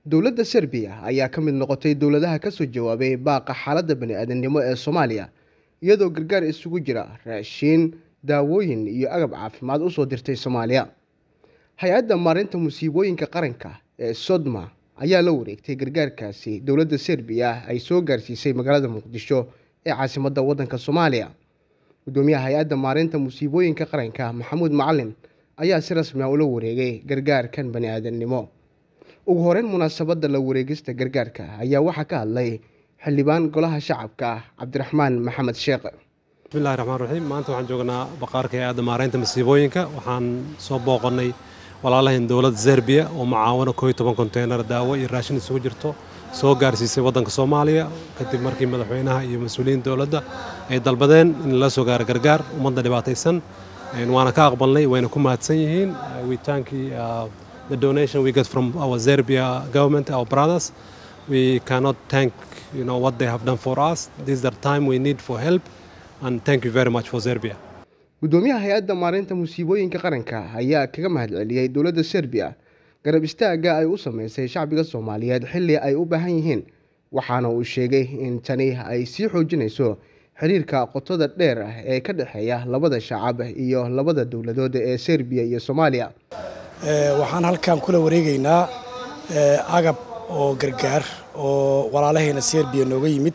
dowladda serbiya ayaa ka mid noqotay dowladaha kasoo jawaabay baaqa xaaladda bani-aadamnimo ee soomaaliya iyadoo gargaar isugu jira raashiin daawooyin iyo agab caafimaad usoo dirtay soomaaliya hay-adda maarinta musiibooyinka qaranka ee sodma ayaa la wareegtay gargaarkaasi dowladda serbiya ay soo gaarsiisay magaalada muqdisho ee caasimadda waddanka soomaaliya gudoomiyaha hay-adda maarinta musiibooyinka qaranka maxamuud macalin ayaa si rasmi a ula wareegay gargaarkan bani-aadamnimo ugu horeyn munaasabadda la wareegista gargaarka ayaa waxaa ka hadlay xildhibaan golaha shacabka cabdiraxmaan maxamed sheekh bismillahi raxmaan raxiim maanta waxaan joognaa baqaarka hay-adda maaraynta masiibooyinka waxaan soo booqannay walaalahan dowladda serbiya oo mucaawano koo iyo toban konteynar daawo iyo raashin isugu jirto soo gaarsiisay waddanka soomaaliya kadib markii madaxweynaha iyo mas-uuliyiin dowladda ay dalbadeen in lala soo gaaro gargaar ummadda dhibaataysan waana ka aqbalnay wayna ku mahadsan yihiin witaankii the donation we get from our Serbia government, our brothers. We cannot thank you know what they have done for us. This is the time we need for help, and thank you very much for Serbia. gudoomiyaha hay-adda maarinta musiibooyinka qaranka ayaa kaga mahadceliyey dowladda serbiya garab istaagga ay u sameysay shacbiga soomaaliyeed xilli ay u baahan yihiin waxaana uu sheegay in tani ay sii xoojinayso xiriirka qotada dheer ah ee ka dhexeeya labada shacab iyo labada dowladood ee serbiya iyo soomaaliya waxaan halkan kula wareegaynaa agab oo gargaar oo walaalahayna serbiya nooga yimid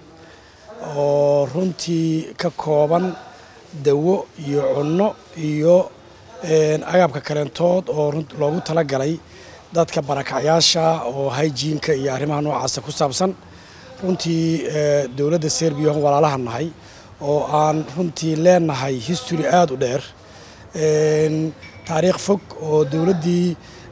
oo runtii ka kooban dawo iyo cunno iyo agabka kaleentood oo loogu talagalay dadka barakacyaasha oo hygiinka iyo arrimaha noocaasa ku saabsan runtii dowladda serbiya oon walaalaha nahay oo aan runtii leenahay history aada u dheer taariikh fog oo dowladdii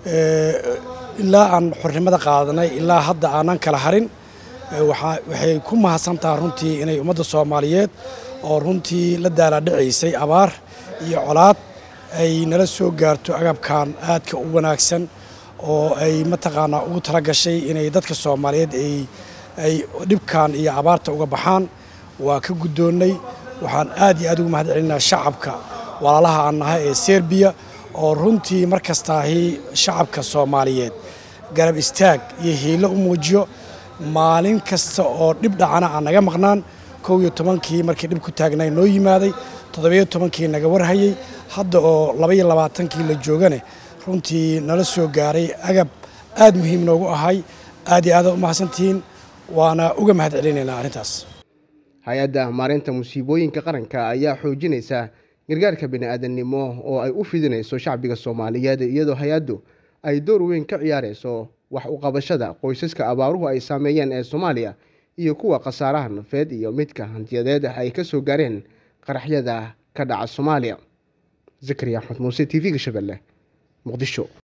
ilaa aan xornimada qaadanay ilaa hadda aanan kala harin waxay ku mahadsantaha runtii inay ummadda soomaaliyeed oo runtii la daalaadhacaysay abaar iyo colaad ay nala soo gaarto agabkan aadka u wanaagsan oo ay mataqaanaa ugu tala gashay inay dadka soomaaliyeed ay dhibkan iyo abaarta uga baxaan waa ka guddoonnay waxaan aad iyo aad ugu mahad celinaa shacabka walaalaha aan nahay ee serbiya oo runtii mar kastaahi shacabka soomaaliyeed garab istaag iyo hiilo u muujiyo maalin kasta oo dhib dhacana aan naga maqnaan kow iyo tobankii markii dhib ku taagnay noo yimaaday toddobiyo tobankii naga warhayey hadda oo labaiyo labaatankii la joogane runtii nala soo gaaray agab aad muhiim noogu ahay aad iyo aada u mahadsantihiin waana uga mahad celinaynaa arrintaas hay-adda maarinta musiibooyinka qaranka ayaa xoojinaysa gargaarka bani-aadamnimo oo ay u fidinayso shacbiga soomaaliyeed iyadoo hay-addu ay door weyn ka ciyaarayso wax u qabashada qoysaska abaaruhu ay saameeyeen ee soomaaliya iyo kuwa khasaaraha nafeed iyo midka hantiyadeed ay ka soo gaareen qaraxyada ka dhaca soomaaliya zakariya axmed muuse t v-ga shabeelle muqdisho